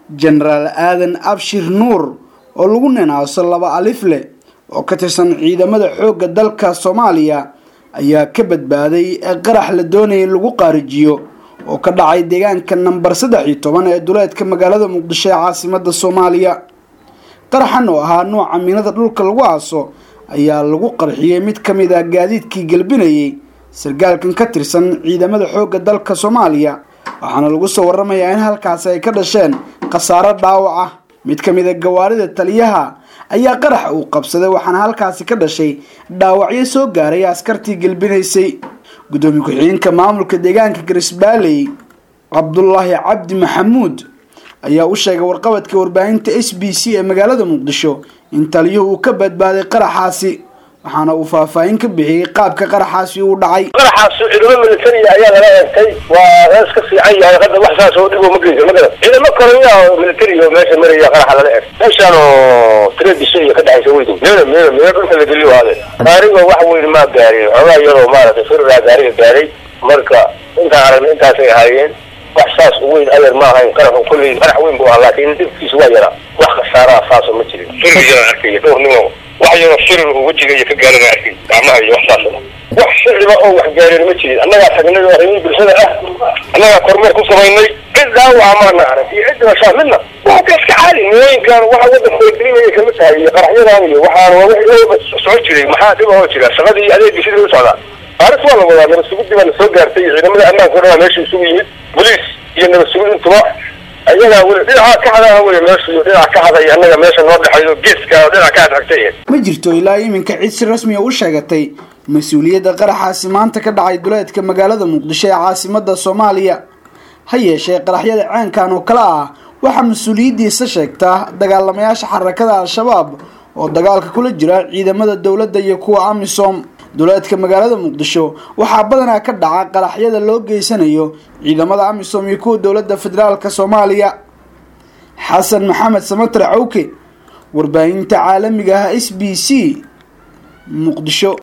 jenaraal aadan abshir nuur oo lagu ninaaso laba alifle oo ka tirsan ciidamada xoogga dalka soomaaliya ayaa ka badbaaday qarax la doonaya in lagu qaarijiyo oo ka dhacay deegaanka namber saddex iyo toban ee duleedka magaalada muqdisho ee caasimada soomaaliya qaraxan oo ahaa nuuca miinada dhulka lagu aaso ayaa lagu qarxiyey mid ka mid ah gaadiidkii gelbinayay sargaalkan ka tirsan ciidamada xoogga dalka soomaaliya waxaana lagu soo waramayaa in halkaasi ay ka dhasheen khasaaro dhaawac ah mid ka mid a gawaarida taliyaha ayaa qarax uu qabsaday waxaana halkaasi ka dhashay dhaawacyo soo gaaray askartii gelbinaysay gudoomiye ku-xigeenka maamulka deegaanka garisbaaley cabdulaahi cabdi maxamuud ayaa u sheegay warqabadka warbaahinta s b c ee magaalada muqdisho in taliyuhu uu ka badbaaday qaraxaasi waxaana uu faahfaahin ka bixiyey qaabka qaraxaasi uu dhacay qaraxaas ciidamo militariya ayaa laga eegtay waa rees ka fiican yahay hadda wax saas oo dhibo ma geyso magara ciidamo koraya oo militari oo meesha maraya qaraxa lala eeg meeshaan oo tradisha iyo ka dhexaysa weydu meeda meeda meeda dhulka la geliyo waade gaariga wax weyn maa gaarin xoogaa yaroo maaragtay firiraa gaariga gaaray marka intaan aragna intaasay ahaayeen wax saas u weyn adeer ma ahayn qaraxu kulley qarax weyn buu ahaa laakiin dhibkiisa waa yaraa wax khasaaraa saasa ma jirin firiyaa arkaya dhowr nimo wax yaroo firir uu wejiga iyo ka gaarana arkay gacmaha iyo wax saasana wax shiciba oo wax gaareen ma jirin annagaa tagnay oo arrimihii bulshada ah annagaa kormeer ku samaynay cid dhaawaca maana arag iyo cid dhibashaa midna waa ka iska caadi mooyinkan waxa wadanka waygelinaya kamid tahay iyo qaraxyadan iyo waxaan waa wixii socon jiray maxaa dhib oo jira shaqadii adeegii sidii u socdaa baaris waa la wadaa nabad sugidii baa la soo gaartay iyo ciidamada ammaanka o dhan meesha isugu yimid boliis iyo nabad sugid intuba ayagaa weli dhinaca ka hadaha wey meesha iyo dhinaca ka haday annaga meesha noo dhexayo geeska oo dhinaca ka hadhagtay ma jirto ilaa iminka cid si rasmiya u sheegatay mas-uuliyadda qaraxaasi maanta ka dhacay duleedka magaalada muqdisho ee caasimada soomaaliya ha yeeshee qaraxyada ceenkan oo kale ah waxaa mas-uuliyaddiisa sheegtaa dagaalamayaasha xarakada al-shabaab oo dagaalka kula jira ciidamada dowladda iyo kuwa amisom duleedka magaalada muqdisho waxaa badanaa ka dhaca qaraxyada loo geysanayo ciidamada amisom iyo kuwa dowladda federaalka soomaaliya xasan maxamed samatre cawke warbaahinta caalamiga ah s b c muqdisho